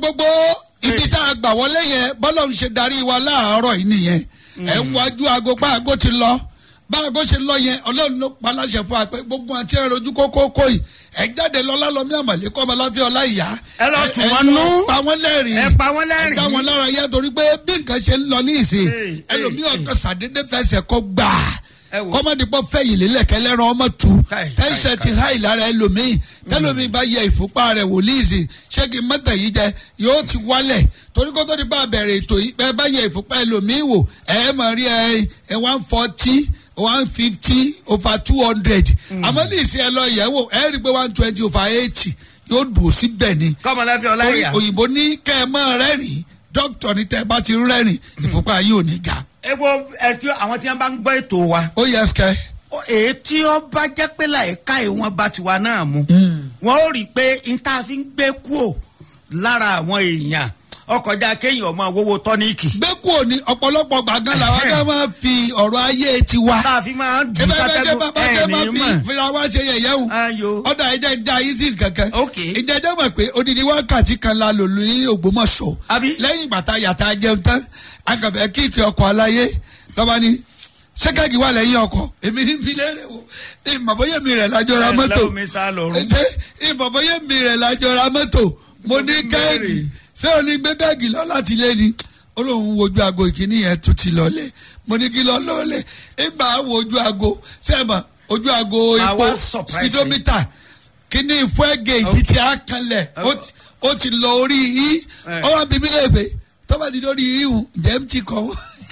gbogbo ibi tá a gbà wọlé yẹn bọ́lá ń ṣe darí wa láàárọ̀ yìí nìyẹn ẹ̀ ń wájú aago pa aago ti lọ bá aago ṣe lọ yẹn ọlọ́run ló pa láṣẹ fún wa pé gbogbo àti ẹ̀rọ ojú kókó kó yìí ẹ̀ jáde lọ lálọ́mí àmàlẹ́ kọ́ ọmọláfẹ́ ọlá ìyá Ẹ lọ tù wọ́n ẹ nú. lọ pa wọ́n lẹ́rìn ẹ pa wọ́n lẹ́rìn. ẹ dá wọn lára yá torí pé bí nǹkan ṣe ń lọ ní ìsìn Hey, ẹlòmíì hey, ọkọ sàdédé fẹsẹ̀ kọ́ gbà Ẹ wò. kọ́mọdépọ̀ fẹ̀yìn lélẹ̀ kẹlẹ́ran ọmọ tu Káì, tẹ́sẹ̀ ti háì lára ẹlòmíì tẹ́lòmíì bá yẹ ìfúnpá rẹ̀ wòlíì sí ṣé kí mọ́tà yìí jẹ yóò ti wálẹ̀ torí kó tó di bá bẹ̀rẹ̀ ètò yìí bẹ́ẹ̀ bá yẹ ìfúnpá ẹlòmíì wò ẹ̀ mọ̀ rí ẹ ẹ one forty one fifty over two hundred àmọ́ ní ìsìn ẹ lọ yẹ̀ wò ẹ rí i pé one twenty over eighty yóò dùn síbẹ̀ ni kọ́mọláfẹ́ orí ọláyà. òyìnbó ní kẹ́ ẹ mọ́ rẹ́rìn dókítà ní tẹ́ ẹ bá ti ń rẹ́rìn ìfúnpá yìí ò ní ga. epo ẹ tí àwọn tí wọn bá ń gbọ́ ètò wa. ó yẹ ẹsẹ̀ ó- èyí tí ó bá jẹ́ pé láìka ìwọ̀n bá tiwa náà mu. wọ́n ó rí i pé n ta fi ń gbé kúò lára àwọn èèyàn ọkọjá kéèyàn ọmọ owó tọ́níìkì. gbé kúrò ní ọ̀pọ̀lọpọ̀ gbàgán làwọn ká máa fi ọ̀rọ̀ ayé tiwa. tá a fi máa ń dùn ebe bẹ ṣe sátẹ́gùn bàbá ṣe máa ẹ̀ ní fi mọ̀. fira wá ṣe yẹ̀yẹ́ o. ayo ọ̀dà ẹ̀jẹ̀ ń da yín sí kankan. Ok. ìjẹ́jẹ́ mọ̀ pé odidi wákàtí kan la lò ní Ògbómọ̀ṣọ́. Àbí? lẹ́yìn bàtà yàtà jẹun tán agàbẹ̀ kíkì ọkọ̀ aláyé lọ́ba ni sẹ́kẹ̀gì wà lẹ́yìn ọkọ̀ èmi ní fi lérè o ìmọ̀bọ́yé mi rẹ̀ lájọ ra Ẹ mọ́tò lẹ́wọ̀ Mr. Lọ́run. ṣe ìmọ̀bọ́yé mi rẹ̀ lájọ ra mọ́tò mo ní kẹ́ẹ̀dì ṣé o ní gbé bẹ́ẹ̀gì lọ láti lé ni ó lóun wojú aago ìkíní yẹn tún ti lọlé mo ní kí lọ lọlé ìgbà wojú aago sẹ́ẹ̀mà ojú aago Máa epo wá surprise speedometer kíní fúẹ́gẹ̀ẹ́jì tí a kanlẹ̀ ó ti- ó ti lọ orí yìí Eh. ó wá bíbí léèpé tọ́ba ti lórí yìí hùn jẹ́ ń ti kọ́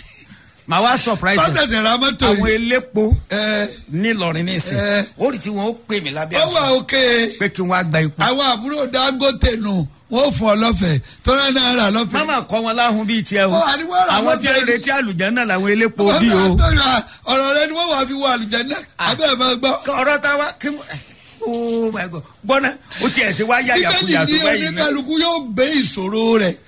màá wá surprise ẹ. tọ́sẹ̀sẹ̀ ra mọ́tò àwọn rí elépo ẹ nílọrin nísìn Ẹ. ó rí tí wọn ó pè mí lábẹ́ ó wà àṣà òkè pé kí wọn á gba ipò. àwọn àbúrò Dangote nù wọ́n fún ọ lọ́fẹ̀ẹ́ tọ́lá náà rà lọ́fẹ̀ẹ́. mama kọ wọn láhùn bíi tiẹ o Ó, àníwá ra àwọn wọn tí ń bẹ́ẹ̀ ni. retí àlùjánnà làwọn elépo Wọ́n bí o. máa tọ́jú à, ọ̀rọ̀ rẹ ni wọ́n wà fi wọ àlùjánnà abẹ́ ẹ̀ máa gbọ́. ọ̀rọ̀ tá a wá kí oh my god gbọ́ná ó tiẹ̀ ṣe wá yàyà kuyà bíbélì tó ní báyìí náà. oníkàlùkù yóò gbé ìṣòro rẹ̀.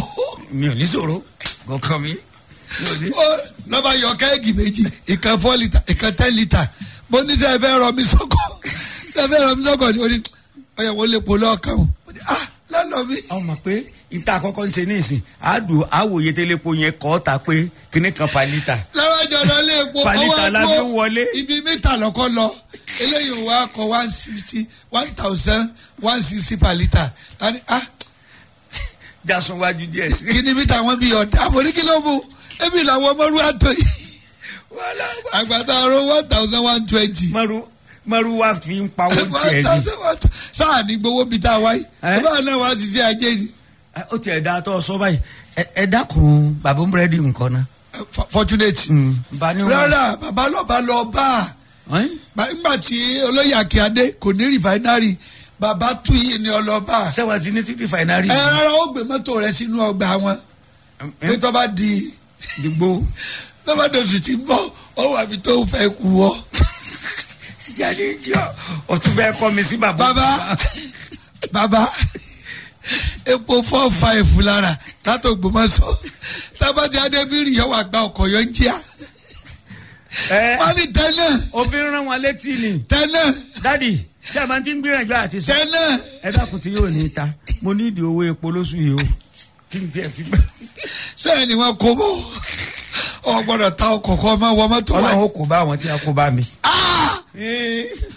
mi ò ní sọ̀rọ̀ kọ̀ọ̀kan mi. mi ò ní. Ó, lọ́ba yọ kẹ́ẹ̀gì méjì ìkan four litre ìkan ten litre mo ní sẹ́ ẹ fẹ́ rọ mi sọ́kọ̀ sẹ́ ẹ fẹ́ rọ mi sọ́kọ̀ ni ó ní ọ̀yà wọ́n lè polo ọkàn o. Mo ní, ah lọ́nà mi. àwọn mọ̀ pé níta àkọ́kọ́ ń ṣe ní ìsìn àádùn àwòye tẹ́lẹ̀pọ̀ yẹn kọ́ ta pé kíní kan pa lítà. lọ́wọ́jọ́ lọ lé epo Palita ọwọ́ la àgbo fi ń wọlé. ibi mítà lọ́kọ́ lọ eléyìí wà kọ one sixty one thousand one sixty per litre tani ah jasun wájú díẹ̀ sí. kí ni mítà wọn bí ọ̀dà àmọ́rí kí ló mú ebi làwọn ọmọlúwa àtọ̀ yìí àgbàdo àrò one thousand one twenty maru maru wa fi ń pawó tiẹ̀ ni. sáà ní gbowó bíi tá a wáyé Eh? ẹ bá náà wá sí sí ajé ni Ẹ, ó tiẹ̀ da tó sọ báyìí Ẹ- ẹ dákun bàbá búrẹ́dì nǹkan náà. F- fortunate bá ní wọn. rárá bàbá lọ́ba lọ bá a. Ẹ́n? Ba- nígbà tí olóyè akíade kò ní rìfáínárì bàbá tú yìí ní ọlọ́ba ṣé wàá ti ní títí fainari. ẹ rárá ó gbé mọ́tò rẹ sínú ọgbà wọn pé tó bá di dìgbò. tó bá dòtù tí ń bọ̀ ó wà mí tó fẹ́ kú ọ. jáde jọ o tún fẹ́ kọ́ mi sí bàbá. bàbá bàbá epo four five lára látò gbòmọ̀sọ̀ tábàtì adébírì yọ wà gba ọkọ̀ yọ ń jíà ẹ wọ́n ní tẹ́lẹ̀ òfin rán wọn létí ni. tẹ́lẹ̀ dádì ṣé a máa ti ń gbìyànjú àti sọ. tẹ́lẹ̀ ẹ dákun tí yóò ní ta mo ní ìdí owó epo lóṣù yìí o kí n tiẹ̀ fi gbà. sẹ́yìn ni wọ́n kó bọ̀ ọ gbọ́dọ̀ ta ọkọ̀ kọ́ ọ máa wọ mọ́tò wáyé. ọlọ́run ó kó bá àwọn tí a kó bá mi. Ah!